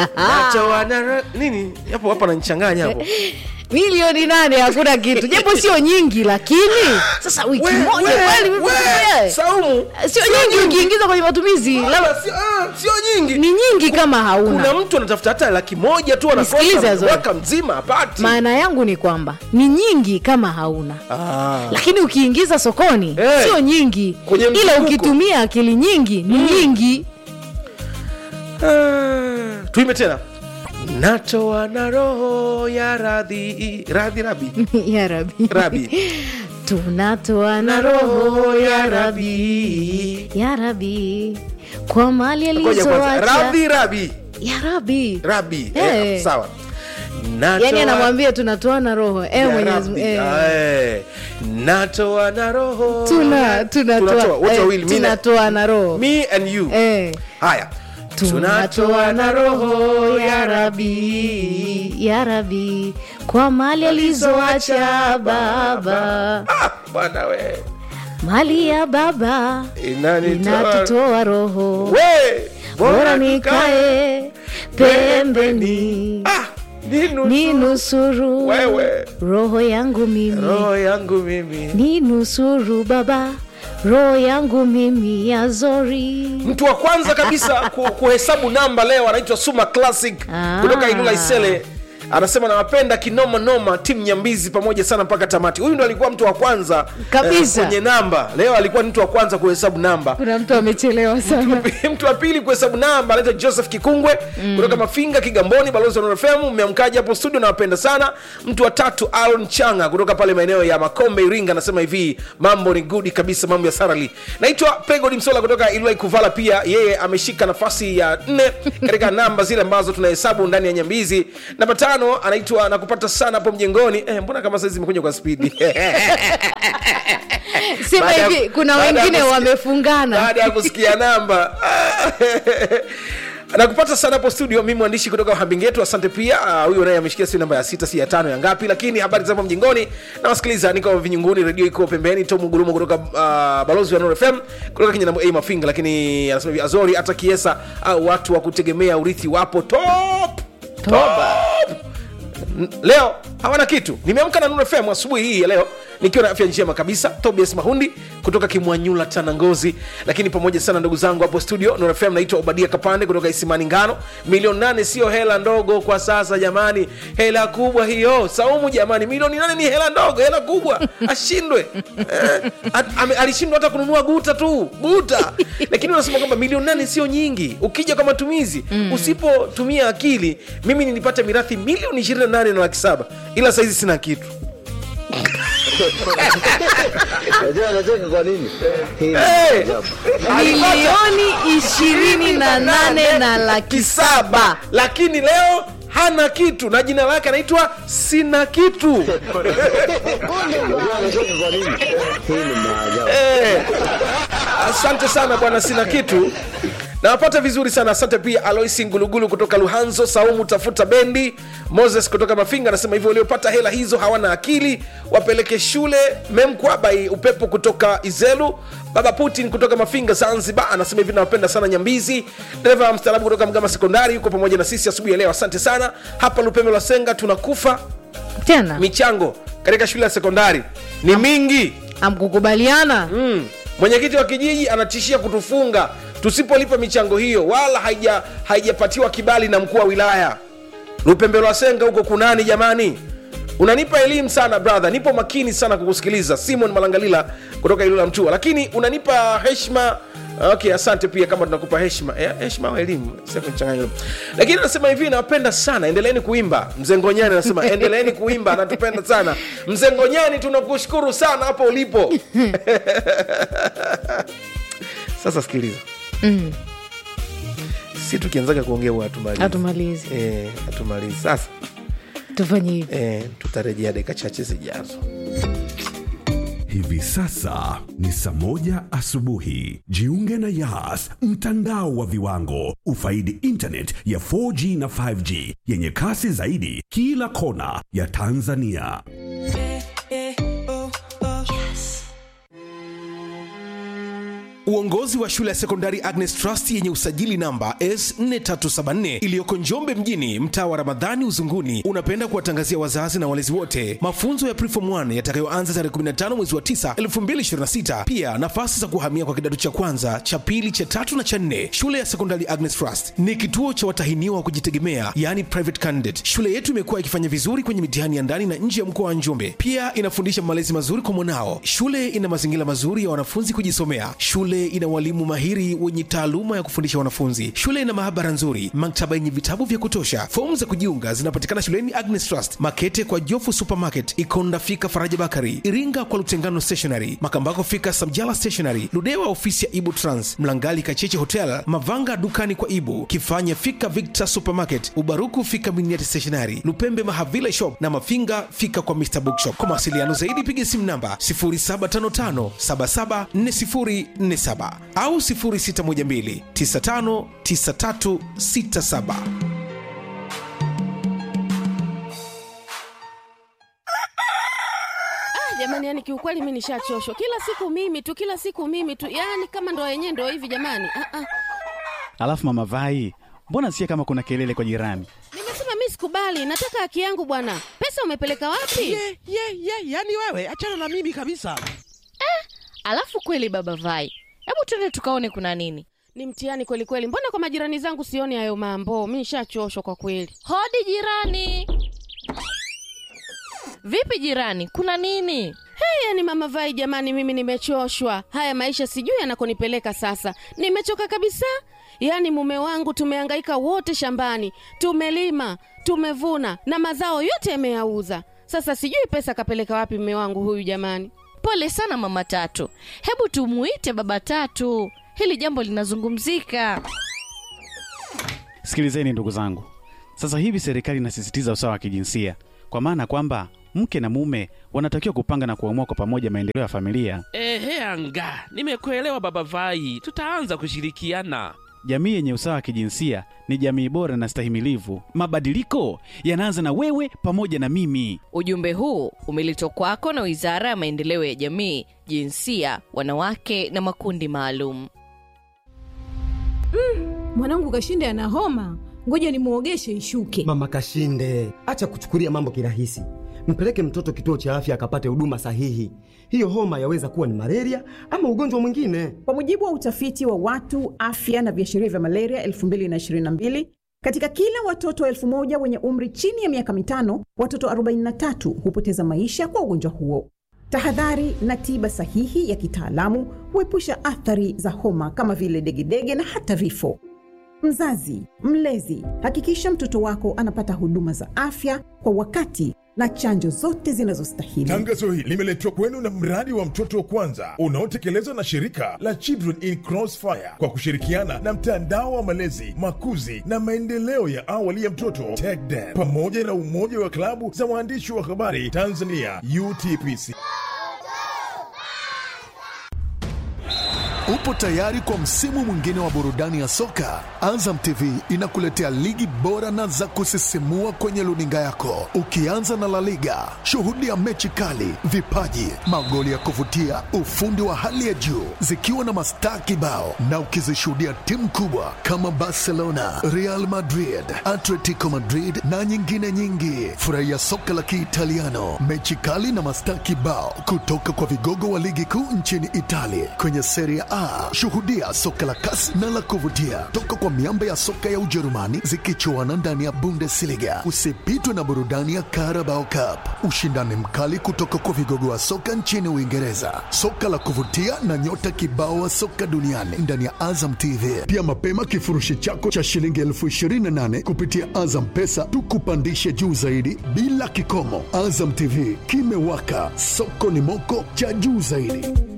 nacho wana nini hapo hapo ananichanganya hapo milioni nane hakuna kitu japo sio nyingi lakini sasa wiki We- moja we- kweli we, wewe? Saumu sio nyingi ukiingiza kwenye matumizi labda Wala sio ah, sio nyingi ni nyingi kama kuna hauna mtu anatafuta hata laki moja tu Nisikilize, anakosa Azoe. mwaka mzima apati maana yangu ni kwamba ni nyingi kama hauna ah. lakini ukiingiza sokoni Eh. sio nyingi Kwenye ila mzunguko. ukitumia akili nyingi ni nyingi Ah, tuime tena natoa na roho ya radhi radhi rabi ya rabi rabi tunatoa na roho ya rabi ya rabi kwa mali Ngoja kwanza. alizoacha radhi rabi ya rabi rabi Eh. eh, sawa Natoa- yani anamwambia tunatoa na roho eh, ya Mwenyezi Rabbi. Mungu, eh. Ah, eh. natoa na roho tuna tunatoa wote eh, wawili mi na- tunatoa na roho me and you eh. haya tunatoa na roho ya rabi ya rabi kwa mali alizoacha baba Ah, bwana we mali ya baba inanitoa inatutoa roho we bora nikae pembeni ah, ninu ni nusuru Wewe. roho yangu mimi roho yangu mimi ni nusuru baba roho yangu mimi ya zori mtu wa kwanza kabisa ku- kuhesabu namba leo anaitwa suma classic Ah. kutoka ilula isele anasema nawapenda kinoma noma timu nyambizi pamoja sana mpaka tamati huyu ndo alikuwa mtu wa kwanza Kabisa. kwenye namba leo alikuwa ni mtu wa kwanza kuhesabu namba kuna mtu amechelewa sana mtu wa pili kuhesabu namba anaitwa joseph kikungwe mm. kutoka mafinga kigamboni balozi wa Nuru FM mmeamkaji hapo studio nawapenda sana mtu wa tatu alon changa kutoka pale maeneo ya makombe iringa anasema hivi mambo ni gudi kabisa mambo ya sarali naitwa pegodi msola kutoka ilwai kuvala pia yeye ameshika nafasi ya nne katika namba zile ambazo tunahesabu ndani ya nyambizi namba tano anaitwa nakupata sana hapo mjengoni eh, mbona kama saizi imekuja kwa spidi sema Baada ya- hivi kuna baada ya wengine kusikia- wamefungana baada ya kusikia namba nakupata sana hapo studio mi mwandishi kutoka hambingetu asante pia Ah, huyo naye ameshikia si namba ya sita si ya tano ya ngapi lakini habari za hapo mjingoni na wasikiliza niko vinyunguni redio iko pembeni tom gurumo kutoka uh, balozi wa Nuru fm kutoka kenya a mafinga lakini anasema hivi azori hata kiesa au watu wa kutegemea urithi wapo top Toba. N- leo hawana kitu nimeamka na Nuru FM asubuhi hii ya leo nikiwa na afya njema kabisa tobias mahundi kutoka kimwanyula tanangozi lakini pamoja sana ndugu zangu hapo studio Nuru FM naitwa obadia kapande kutoka isimani ngano milioni nane sio hela ndogo kwa sasa jamani hela kubwa hiyo saumu jamani milioni nane ni hela ndogo hela kubwa ashindwe eh, at- ame- alishindwa hata kununua guta tu guta lakini unasema kwamba milioni nane sio nyingi ukija kwa matumizi mm. usipotumia akili mimi nilipata mirathi milioni 28 na laki saba ila saizi sina kitu Unajua anacheka kwa nini? Hii ni Eh, ajabu. milioni ishirini na nane na laki kisaba lakini leo hana kitu na jina lake anaitwa sina kitu Unajua anacheka kwa nini? Hii ni maajabu. Eh, asante sana bwana sina kitu nawapata vizuri sana asante pia aloisi ngulugulu kutoka luhanzo saumu tafuta bendi moses kutoka mafinga anasema hivyo waliopata hela hizo hawana akili wapeleke shule memkwabai upepo kutoka izelu baba putin kutoka mafinga zanzibar anasema hivi nawapenda sana nyambizi dereva mstaarabu kutoka mgama sekondari yuko pamoja na sisi asubuhi ya leo asante sana hapa lupembe la senga tunakufa tena michango katika shule ya sekondari ni mingi amkukubaliana mm. mwenyekiti wa kijiji anatishia kutufunga tusipolipa michango hiyo wala haija- haijapatiwa kibali na mkuu wa wilaya lupembelo wa senga huko kunani jamani unanipa elimu sana brother nipo makini sana kukusikiliza simon malangalila kutoka ilula mtua lakini unanipa heshima okay asante pia kama tunakupa heshima Eh, heshima au elimu Sasa kuchanganya hilo. lakini anasema hivi nawapenda sana endeleeni kuimba mzengonyani anasema endeleeni kuimba anatupenda sana mzengonyani tunakushukuru sana hapo ulipo sasa sikiliza Mm, si tukianzaga kuongea huwa hatumalizi hatumalizi Eh, hatumalizi sasa tufanye hivi eh, tutarejea dakika chache zijazo Hivi sasa ni saa moja asubuhi. Jiunge na Yas, mtandao wa viwango. Ufaidi internet ya 4G na 5G yenye kasi zaidi kila kona ya Tanzania. Uongozi wa shule ya sekondari Agnes Trust yenye usajili namba S4374 iliyoko Njombe mjini, mtaa wa Ramadhani Uzunguni, unapenda kuwatangazia wazazi na walezi wote mafunzo ya Preform 1 yatakayoanza tarehe 15 mwezi wa 9 2026. Pia nafasi za kuhamia kwa kidato cha kwanza, cha pili, cha tatu na cha nne. Shule ya sekondari Agnes Trust ni kituo cha watahiniwa wa kujitegemea, yani private candidate. Shule yetu imekuwa ikifanya vizuri kwenye mitihani ya ndani na nje ya mkoa wa Njombe. Pia inafundisha malezi mazuri kwa mwanao. Shule ina mazingira mazuri ya wanafunzi kujisomea. Shule ina walimu mahiri wenye taaluma ya kufundisha wanafunzi. Shule ina maabara nzuri, maktaba yenye vitabu vya kutosha. Fomu za kujiunga zinapatikana shuleni Agnes Trust, Makete kwa Jofu Supermarket, Ikonda fika Faraja Bakari, Iringa kwa Lutengano Stationery, Makambako fika Samjala Stationery, Ludewa ofisi ya Ibu Trans, Mlangali Kacheche Hotel, Mavanga dukani kwa Ibu, Kifanya fika Victor Supermarket, Ubaruku fika Miniati Stationery, Lupembe Mahavila Shop na Mafinga fika kwa Mr Bookshop. Kwa mawasiliano zaidi piga simu namba 0755774047 au 0612959367. Ah, jamani, yani kiukweli mi nishachoshwa. Kila siku mimi tu, kila siku mimi tu, yani kama ndo yenyewe ndo hivi jamani. Ah, ah. Alafu mama Vai, mbona sikia kama kuna kelele kwa jirani? Nimesema mi sikubali, nataka haki yangu bwana. Pesa umepeleka wapi? ye ye ye yani wewe achana na mimi kabisa Alafu kweli baba Vai, hebu twende tukaone kuna nini. Ni mtihani kweli kweli. Mbona kwa majirani zangu sioni hayo mambo? Mi nishachoshwa kwa kweli. Hodi jirani. Vipi jirani, kuna nini? Hey, yani mama Vai, jamani, mimi nimechoshwa. Haya maisha sijui yanakonipeleka sasa. Nimechoka kabisa. Yaani mume wangu tumehangaika wote shambani, tumelima, tumevuna na mazao yote yameyauza. Sasa sijui pesa kapeleka wapi mume wangu huyu jamani. Pole sana mama Tatu, hebu tumuite baba Tatu, hili jambo linazungumzika. Sikilizeni ndugu zangu, sasa hivi serikali inasisitiza usawa wa kijinsia, kwa maana kwamba mke na mume wanatakiwa kupanga na kuamua kwa pamoja maendeleo ya familia. ehe anga nimekuelewa baba vai tutaanza kushirikiana Jamii yenye usawa wa kijinsia ni jamii bora na stahimilivu. Mabadiliko yanaanza na wewe pamoja na mimi. Ujumbe huu umeletwa kwako na Wizara ya Maendeleo ya Jamii, Jinsia, Wanawake na Makundi Maalum. mwanangu kashinde ana homa ngoja nimwogeshe ishuke Mama Kashinde, acha kuchukulia mambo kirahisi. Mpeleke mtoto kituo cha afya akapate huduma sahihi. Hiyo homa yaweza kuwa ni malaria ama ugonjwa mwingine. Kwa mujibu wa utafiti wa watu afya na viashiria vya malaria 2022 katika kila watoto elfu moja wenye umri chini ya miaka mitano, watoto 43 hupoteza maisha kwa ugonjwa huo. Tahadhari na tiba sahihi ya kitaalamu huepusha athari za homa kama vile degedege na hata vifo. Mzazi, mlezi, hakikisha mtoto wako anapata huduma za afya kwa wakati na chanjo zote zinazostahili. Tangazo hili limeletwa kwenu na mradi wa mtoto wa kwanza unaotekelezwa na shirika la Children in Crossfire kwa kushirikiana na mtandao wa malezi, makuzi na maendeleo ya awali ya mtoto TECDEM pamoja na umoja wa klabu za waandishi wa habari Tanzania UTPC. Upo tayari kwa msimu mwingine wa burudani ya soka? Azam TV inakuletea ligi bora na za kusisimua kwenye luninga yako, ukianza na La Liga. Shuhudia mechi kali, vipaji, magoli ya kuvutia, ufundi wa hali ya juu, zikiwa na mastaa kibao, na ukizishuhudia timu kubwa kama Barcelona, Real Madrid, Atletico Madrid na nyingine nyingi. Furahia soka la Kiitaliano, mechi kali na mastaa kibao kutoka kwa vigogo wa ligi kuu nchini Italia kwenye Serie A. Shuhudia soka la kasi na la kuvutia toka kwa miamba ya soka ya Ujerumani zikichuana ndani ya Bundesliga. Usipitwe na burudani ya Carabao Cup, ushindani mkali kutoka kwa vigogo wa soka nchini Uingereza, soka la kuvutia na nyota kibao wa soka duniani ndani ya Azam TV. Pia mapema kifurushi chako cha shilingi elfu ishirini na nane kupitia Azam Pesa tukupandishe juu zaidi bila kikomo. Azam TV kimewaka, soko ni moko cha juu zaidi.